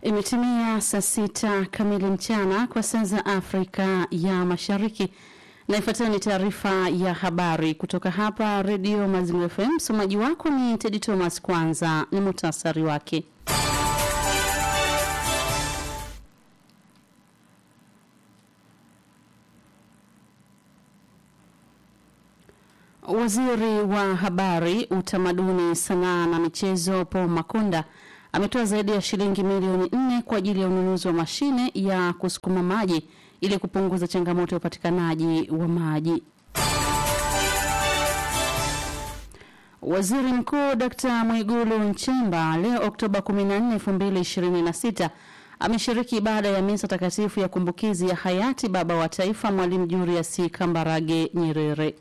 Imetimia saa sita kamili mchana kwa saa za Afrika ya Mashariki, na ifuatayo ni taarifa ya habari kutoka hapa Redio Mazingira FM. Msomaji wako ni Tedi Thomas. Kwanza ni muhtasari wake. Waziri wa Habari, Utamaduni, Sanaa na Michezo Paul Makonda ametoa zaidi ya shilingi milioni nne kwa ajili ya ununuzi wa mashine ya kusukuma maji ili kupunguza changamoto ya upatikanaji wa maji. Waziri Mkuu Dkt. Mwigulu Nchemba leo Oktoba 14, 2026 ameshiriki ibada ya misa takatifu ya kumbukizi ya hayati baba wa taifa Mwalimu Julius Kambarage Nyerere.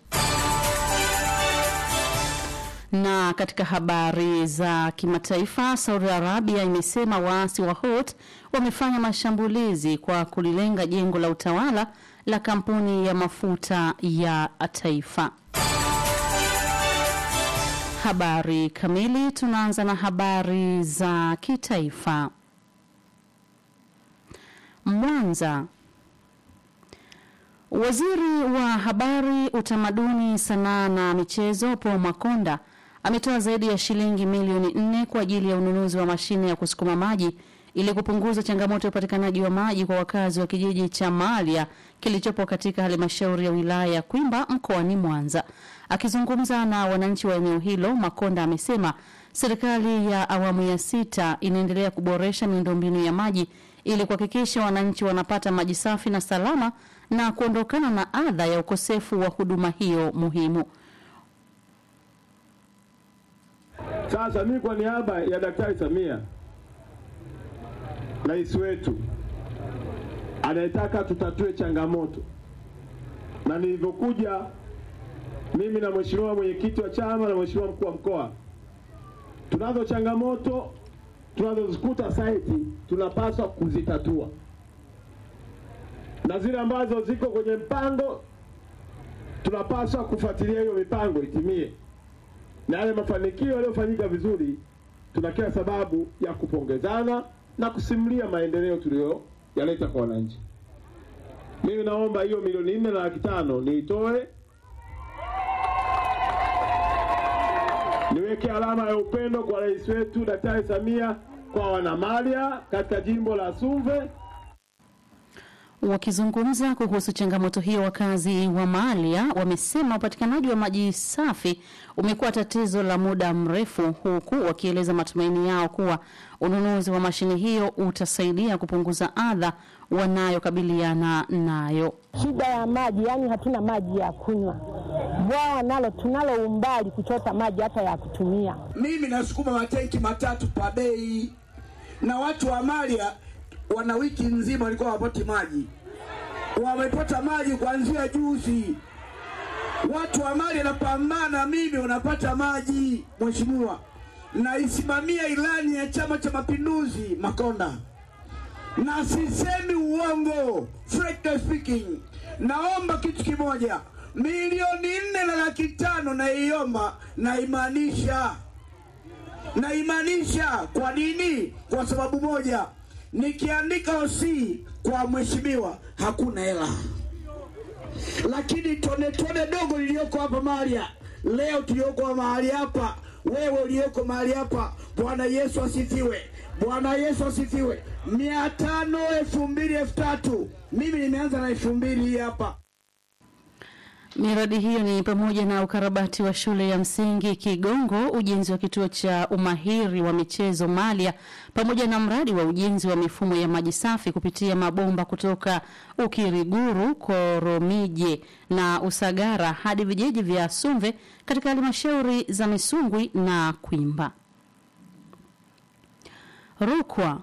Na katika habari za kimataifa, Saudi Arabia imesema waasi wa Houthi wamefanya mashambulizi kwa kulilenga jengo la utawala la kampuni ya mafuta ya taifa. Habari kamili, tunaanza na habari za kitaifa. Mwanza. Waziri wa Habari, Utamaduni, Sanaa na Michezo Paul Makonda ametoa zaidi ya shilingi milioni nne kwa ajili ya ununuzi wa mashine ya kusukuma maji ili kupunguza changamoto ya upatikanaji wa maji kwa wakazi wa kijiji cha Malia kilichopo katika halmashauri ya wilaya ya Kwimba mkoani Mwanza. Akizungumza na wananchi wa eneo hilo, Makonda amesema serikali ya awamu ya sita inaendelea kuboresha miundombinu ya maji ili kuhakikisha wananchi wanapata maji safi na salama na kuondokana na adha ya ukosefu wa huduma hiyo muhimu. Sasa mimi kwa niaba ya Daktari Samia, rais wetu anayetaka tutatue changamoto, na nilivyokuja mimi na mheshimiwa mwenyekiti wa chama na mheshimiwa mkuu wa mkoa, tunazo changamoto tunazozikuta site, tunapaswa kuzitatua, na zile ambazo ziko kwenye mpango tunapaswa kufuatilia hiyo mipango itimie na yale mafanikio yaliyofanyika vizuri, tuna kila sababu ya kupongezana na kusimulia maendeleo tuliyoyaleta kwa wananchi. Mimi naomba hiyo milioni nne na laki tano niitoe, niweke alama ya upendo kwa rais wetu Daktari Samia kwa wanamalia katika jimbo la Sumve. Wakizungumza kuhusu changamoto hiyo, wakazi wa Malia wamesema upatikanaji wa maji safi umekuwa tatizo la muda mrefu, huku wakieleza matumaini yao kuwa ununuzi wa mashine hiyo utasaidia kupunguza adha wanayokabiliana nayo. Shida ya maji, yani hatuna maji ya kunywa. Bwawa nalo tunalo umbali kuchota maji hata ya kutumia. Mimi nasukuma matenki matatu pa bei, na watu wa Malia wana wiki nzima walikuwa wapati maji, wamepata maji kuanzia juzi. Watu wa Mali wanapambana, mimi wanapata maji. Mheshimiwa, naisimamia ilani ya Chama cha Mapinduzi Makonda, na sisemi uongo, frankly speaking. Naomba kitu kimoja, milioni nne na laki tano naiomba, naimaanisha, naimaanisha. Kwa nini? Kwa sababu moja nikiandika osi kwa mheshimiwa hakuna hela, lakini tone tone dogo lilioko hapa Malia leo, tulioko mahali hapa, wewe ulioko mahali hapa, Bwana Yesu asifiwe, Bwana Yesu asifiwe. mia tano elfu mbili elfu tatu mimi nimeanza na elfu mbili hii hapa. Miradi hiyo ni pamoja na ukarabati wa shule ya msingi Kigongo, ujenzi wa kituo cha umahiri wa michezo Malia, pamoja na mradi wa ujenzi wa mifumo ya maji safi kupitia mabomba kutoka Ukiriguru, Koromije na Usagara hadi vijiji vya Sumve katika halmashauri za Misungwi na Kwimba. Rukwa.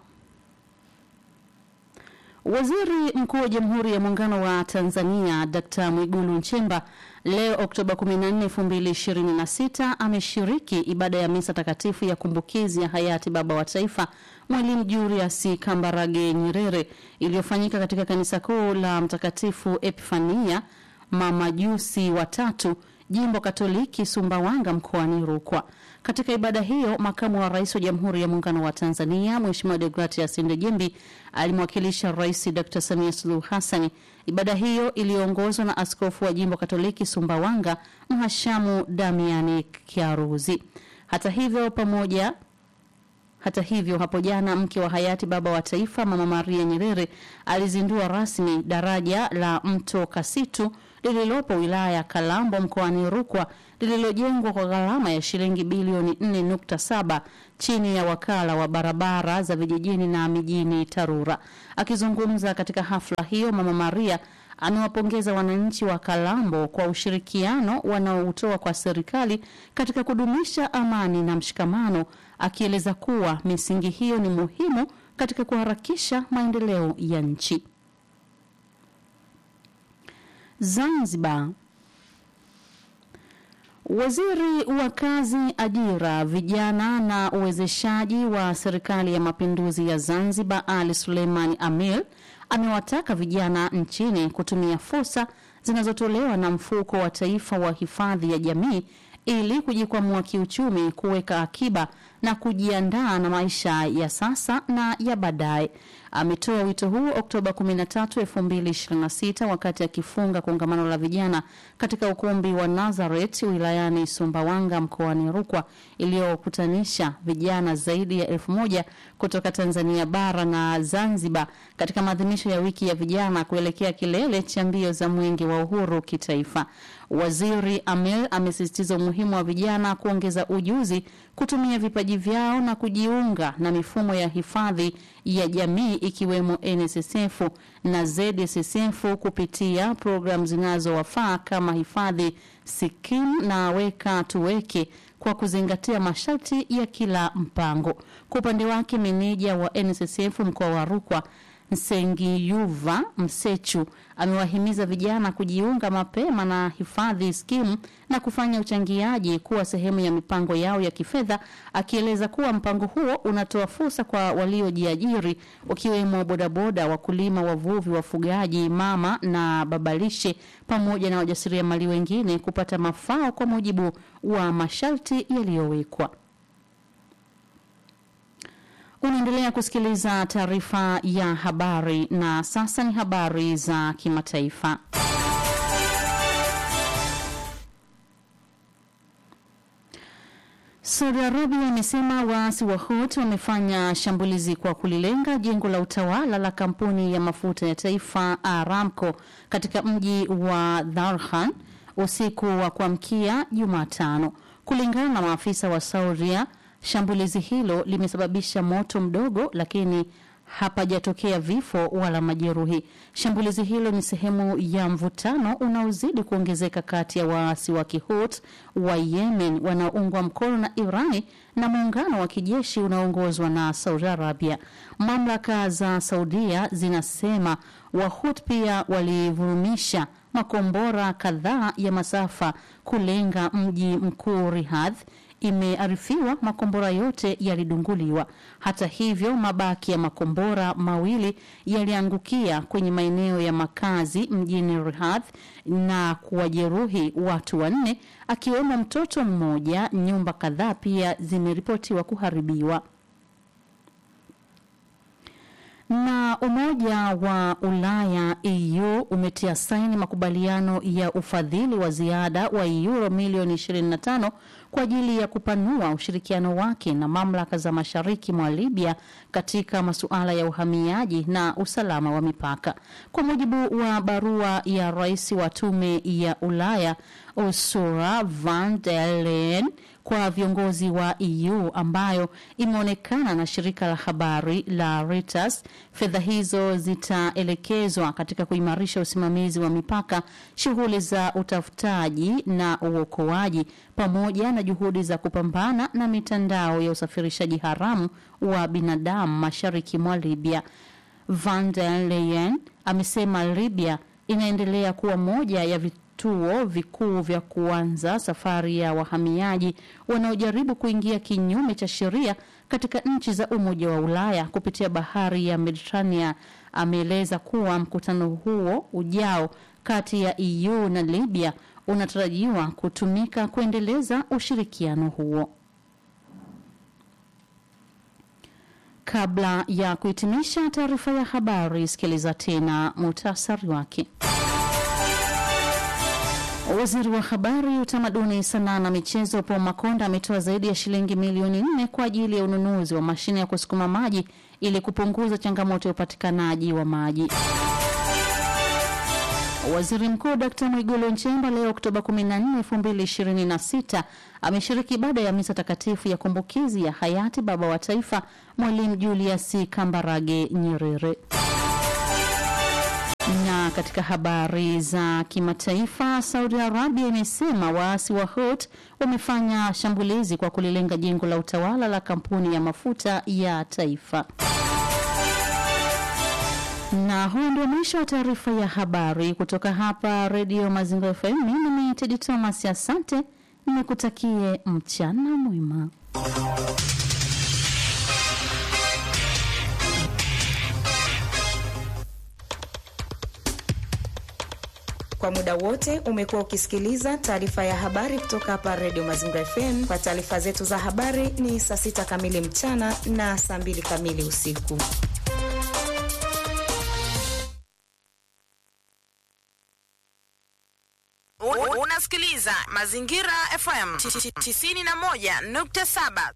Waziri Mkuu wa Jamhuri ya Muungano wa Tanzania Dkt. Mwigulu Nchemba leo Oktoba 14, 2026 ameshiriki ibada ya misa takatifu ya kumbukizi ya hayati baba wa taifa Mwalimu Julius Kambarage Nyerere iliyofanyika katika kanisa kuu la Mtakatifu Epifania Mamajusi watatu jimbo Katoliki Sumbawanga mkoani Rukwa. Katika ibada hiyo, makamu wa rais wa Jamhuri ya Muungano wa Tanzania Mheshimiwa Deogratias Ndejembi alimwakilisha Rais Dr. Samia Suluhu Hassan. Ibada hiyo iliyoongozwa na askofu wa jimbo Katoliki Sumbawanga Mhashamu Damiani Kiaruzi. Hata hivyo pamoja hata hivyo hapo jana mke wa hayati baba wa taifa Mama Maria Nyerere alizindua rasmi daraja la mto Kasitu lililopo wilaya ya Kalambo mkoani Rukwa lililojengwa kwa gharama ya shilingi bilioni 4.7 chini ya wakala wa barabara za vijijini na mijini TARURA. Akizungumza katika hafla hiyo, Mama Maria amewapongeza wananchi wa Kalambo kwa ushirikiano wanaoutoa kwa serikali katika kudumisha amani na mshikamano, akieleza kuwa misingi hiyo ni muhimu katika kuharakisha maendeleo ya nchi. Zanzibar. Waziri wa Kazi, Ajira, Vijana na Uwezeshaji wa Serikali ya Mapinduzi ya Zanzibar, Ali Suleiman Amil, amewataka vijana nchini kutumia fursa zinazotolewa na Mfuko wa Taifa wa Hifadhi ya Jamii ili kujikwamua kiuchumi, kuweka akiba na kujiandaa na maisha ya sasa na ya baadaye. Ametoa wito huu Oktoba 13, 2026 wakati akifunga kongamano la vijana katika ukumbi wa Nazareth wilayani Sumbawanga mkoani Rukwa iliyokutanisha vijana zaidi ya elfu moja kutoka Tanzania bara na Zanzibar katika maadhimisho ya wiki ya vijana kuelekea kilele cha mbio za mwenge wa uhuru kitaifa. Waziri Amel amesisitiza umuhimu wa vijana kuongeza ujuzi, kutumia vipaji vyao na kujiunga na mifumo ya hifadhi ya jamii ikiwemo NSSF na ZSSF kupitia programu zinazowafaa kama hifadhi Sikim na Weka Tuweke kwa kuzingatia masharti ya kila mpango. Kwa upande wake, meneja wa NSSF mkoa wa Rukwa Nsengiyuva Msechu amewahimiza vijana kujiunga mapema na hifadhi skimu na kufanya uchangiaji kuwa sehemu ya mipango yao ya kifedha, akieleza kuwa mpango huo unatoa fursa kwa waliojiajiri wakiwemo bodaboda, wakulima, wavuvi, wafugaji, mama na babalishe pamoja na wajasiriamali wengine kupata mafao kwa mujibu wa masharti yaliyowekwa. Unaendelea kusikiliza taarifa ya habari na sasa ni habari za kimataifa. Saudi Arabia imesema waasi wa Houthi wamefanya shambulizi kwa kulilenga jengo la utawala la kampuni ya mafuta ya taifa Aramco katika mji wa Dharhan usiku wa kuamkia Jumatano, kulingana na maafisa wa Saudia. Shambulizi hilo limesababisha moto mdogo, lakini hapajatokea vifo wala majeruhi. Shambulizi hilo ni sehemu ya mvutano unaozidi kuongezeka kati ya waasi wa Kihut wa Yemen wanaoungwa mkono na Irani na muungano wa kijeshi unaoongozwa na Saudi Arabia. Mamlaka za Saudia zinasema Wahut pia walivurumisha makombora kadhaa ya masafa kulenga mji mkuu Riyadh. Imearifiwa makombora yote yalidunguliwa. Hata hivyo, mabaki ya makombora mawili yaliangukia kwenye maeneo ya makazi mjini Riyadh na kuwajeruhi watu wanne, akiwemo mtoto mmoja. Nyumba kadhaa pia zimeripotiwa kuharibiwa. Na Umoja wa Ulaya EU umetia saini makubaliano ya ufadhili wa ziada wa euro milioni 25 kwa ajili ya kupanua ushirikiano wake na mamlaka za mashariki mwa Libya katika masuala ya uhamiaji na usalama wa mipaka. Kwa mujibu wa barua ya rais wa tume ya Ulaya Ursula von der Leyen kwa viongozi wa EU ambayo imeonekana na shirika la habari la Reuters. Fedha hizo zitaelekezwa katika kuimarisha usimamizi wa mipaka, shughuli za utafutaji na uokoaji, pamoja na juhudi za kupambana na mitandao ya usafirishaji haramu wa binadamu mashariki mwa Libya. Van der Leyen amesema Libya inaendelea kuwa moja ya vituo vikuu vya kuanza safari ya wahamiaji wanaojaribu kuingia kinyume cha sheria katika nchi za Umoja wa Ulaya kupitia bahari ya Mediterania. Ameeleza kuwa mkutano huo ujao kati ya EU na Libya unatarajiwa kutumika kuendeleza ushirikiano huo. Kabla ya kuhitimisha taarifa ya habari, sikiliza tena muhtasari wake. Waziri wa Habari, Utamaduni, Sanaa na Michezo Paul Makonda ametoa zaidi ya shilingi milioni nne kwa ajili ya ununuzi wa mashine ya kusukuma maji ili kupunguza changamoto ya upatikanaji wa maji. Waziri Mkuu Dkt. Mwigulu Nchemba leo Oktoba 14, 2026 ameshiriki ibada ya misa takatifu ya kumbukizi ya hayati baba wa taifa Mwalimu Julius Kambarage Nyerere. Na katika habari za kimataifa, Saudi Arabia imesema waasi wa Houthi wamefanya shambulizi kwa kulilenga jengo la utawala la kampuni ya mafuta ya taifa. Na huu ndio mwisho wa taarifa ya habari kutoka hapa Redio Mazingira FM. Mimi ni Tedi Thomas, asante, nikutakie mchana mwema. Kwa muda wote umekuwa ukisikiliza taarifa ya habari kutoka hapa Redio Mazingira FM. Kwa taarifa zetu za habari ni saa sita kamili mchana na saa mbili kamili usiku. Unasikiliza Mazingira FM 91.7.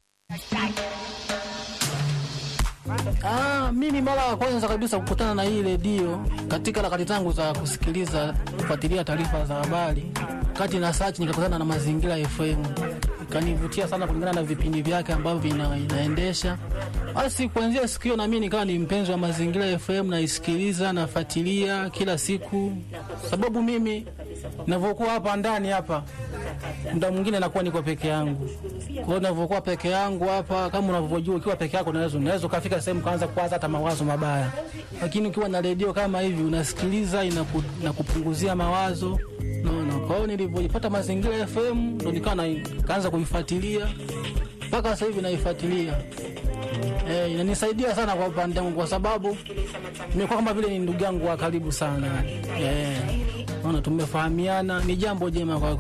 Ah, mimi mara ya kwanza kabisa kukutana na hii redio katika harakati zangu za kusikiliza kufuatilia taarifa za habari, kati na search nikakutana na Mazingira FM, ikanivutia sana kulingana na vipindi vyake ambavyo vina, inaendesha. Basi kuanzia siku hiyo na mimi nikawa ni mpenzi wa Mazingira FM, naisikiliza nafuatilia kila siku, sababu mimi navyokuwa hapa ndani hapa muda mwingine nakuwa niko peke yangu. Kwa hiyo ninavyokuwa peke yangu hapa, kama unavyojua, ukiwa peke yako unaweza unaweza ukafika sehemu kaanza kuwaza hata mawazo mabaya, lakini ukiwa na redio kama hivi unasikiliza, inaku, inakupunguzia mawazo naona. Kwa hiyo nilivyoipata Mazingira FM ndo nikawa na kaanza kuifuatilia mpaka sasa hivi naifuatilia. Eh, inanisaidia sana kwa upande wangu kwa sababu nimekuwa kama vile ni ndugu yangu wa karibu sana. Eh, naona tumefahamiana, ni jambo jema kwa